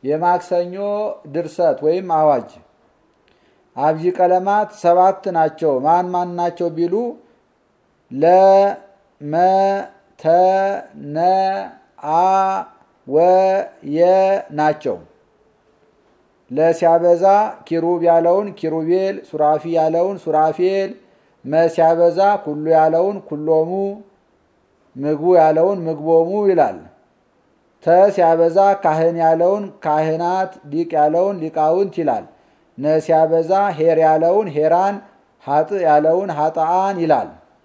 የማክሰኞ ድርሰት ወይም አዋጅ አብይ ቀለማት ሰባት ናቸው። ማን ማን ናቸው ቢሉ ለ መ ተ ነ አ ወ የ ናቸው። ለሲያበዛ ኪሩብ ያለውን ኪሩቤል፣ ሱራፊ ያለውን ሱራፌል፣ መሲያበዛ ኩሉ ያለውን ኩሎሙ፣ ምግቡ ያለውን ምግቦሙ ይላል። ተ ሲያበዛ ካህን ያለውን ካህናት፣ ሊቅ ያለውን ሊቃውንት ይላል። ነ ሲያበዛ ሄር ያለውን ሄራን፣ ሀጥ ያለውን ሀጣአን ይላል።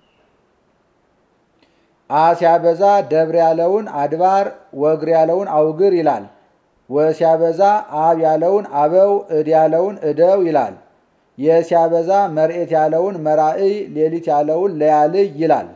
አ ሲያበዛ ደብር ያለውን አድባር፣ ወግር ያለውን አውግር ይላል። ወ ሲያበዛ አብ ያለውን አበው፣ እድ ያለውን እደው ይላል። የ ሲያበዛ መርኤት ያለውን መራእይ፣ ሌሊት ያለውን ለያልይ ይላል።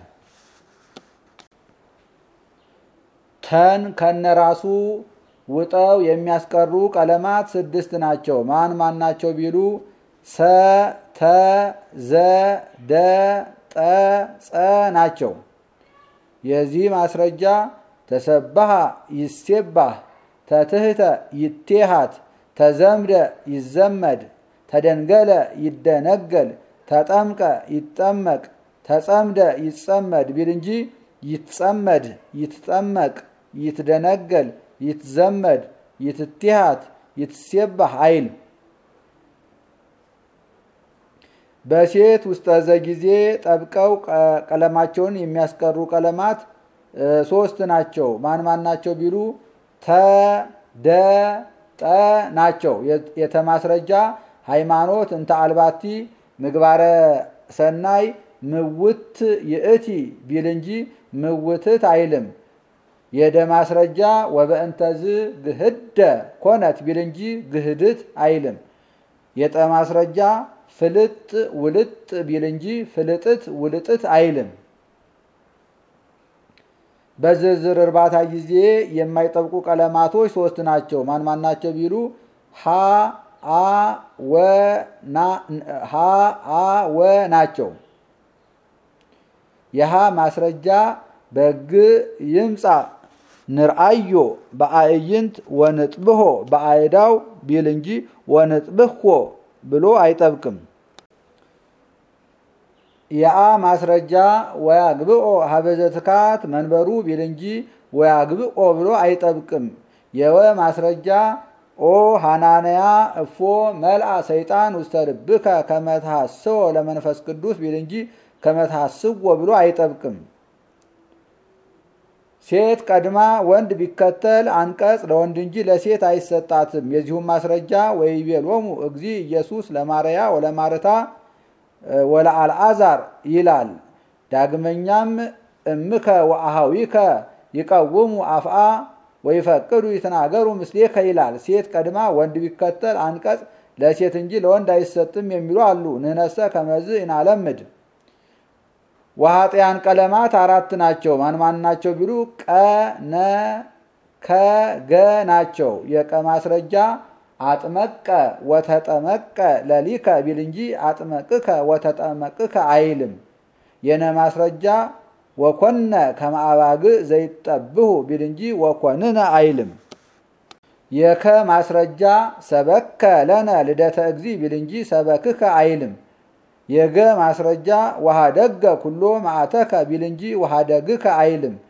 ተን ከነራሱ ውጠው የሚያስቀሩ ቀለማት ስድስት ናቸው። ማን ማን ናቸው ቢሉ ሰ ተ ዘ ደ ጠ ጸ ናቸው። የዚህ ማስረጃ ተሰባሃ ይሴባህ፣ ተትህተ ይቴሃት፣ ተዘምደ ይዘመድ፣ ተደንገለ ይደነገል፣ ተጠምቀ ይጠመቅ፣ ተጸምደ ይጸመድ ቢል እንጂ ይትጸመድ፣ ይትጠመቅ፣ ይትደነገል፣ ይትዘመድ፣ ይትቴሃት፣ ይትሴባህ አይል። በሴት ውስጠ ዘጊዜ ጠብቀው ቀለማቸውን የሚያስቀሩ ቀለማት ሶስት ናቸው። ማን ማን ናቸው ቢሉ ተ ደ ጠ ናቸው። የተማስረጃ ሃይማኖት እንተ አልባቲ ምግባረ ሰናይ ምውት ይእቲ ቢል እንጂ ምውትት አይልም። የደ ማስረጃ ወበእንተዝ ግህደ ኮነት ቢል እንጂ ግህድት አይልም። የጠ ማስረጃ ፍልጥ ውልጥ ቢል እንጂ ፍልጥት ውልጥት አይልም። በዝርዝር እርባታ ጊዜ የማይጠብቁ ቀለማቶች ሶስት ናቸው። ማን ማን ናቸው ቢሉ ሀ አ ወ ሀ አ ወ ናቸው። የሀ ማስረጃ በግ ይምፃ ንርአዮ በአእይንት ወንጥብሆ በአይዳው ቢል እንጂ ወንጥብሆ ብሎ አይጠብቅም። የአ ማስረጃ ወያግብኦ ሀበዘ ትካት መንበሩ ቢል እንጂ ወያግብኦ ብሎ አይጠብቅም። የወ ማስረጃ ኦ ሃናንያ እፎ መልአ ሰይጣን ውስተ ልብከ ከመትሐስዎ ለመንፈስ ቅዱስ ቢል እንጂ ከመትሐስዎ ብሎ አይጠብቅም። ሴት ቀድማ ወንድ ቢከተል አንቀጽ ለወንድ እንጂ ለሴት አይሰጣትም። የዚሁም ማስረጃ ወይቤሎሙ እግዚ ኢየሱስ ለማርያ ወለማርታ ወለአልዓዛር ይላል። ዳግመኛም እምከ ወአሃዊከ ይቀውሙ አፍአ ወይፈቅዱ ይትናገሩ ምስሌከ ይላል። ሴት ቀድማ ወንድ ቢከተል አንቀጽ ለሴት እንጂ ለወንድ አይሰጥም የሚሉ አሉ። ንህነሰ ከመዝ እናለምድ ወኃጢያን ቀለማት አራት ናቸው። ማን ማን ናቸው ቢሉ ቀ ነ ከ ገ ናቸው። የቀ ማስረጃ አጥመቀ ወተጠመቀ ለሊከ ቢል እንጂ አጥመቅከ ወተጠመቅከ አይልም። የነ ማስረጃ ወኮነ ከማአባግ ዘይጠብሁ ቢል እንጂ ወኮንነ አይልም። የከ ማስረጃ ሰበከ ለነ ልደተ እግዚ ቢል እንጂ ሰበክከ አይልም። የገ ማስረጃ ወሃደገ ኩሎ ማዕተከ ቢል እንጂ ወሃደግከ አይልም።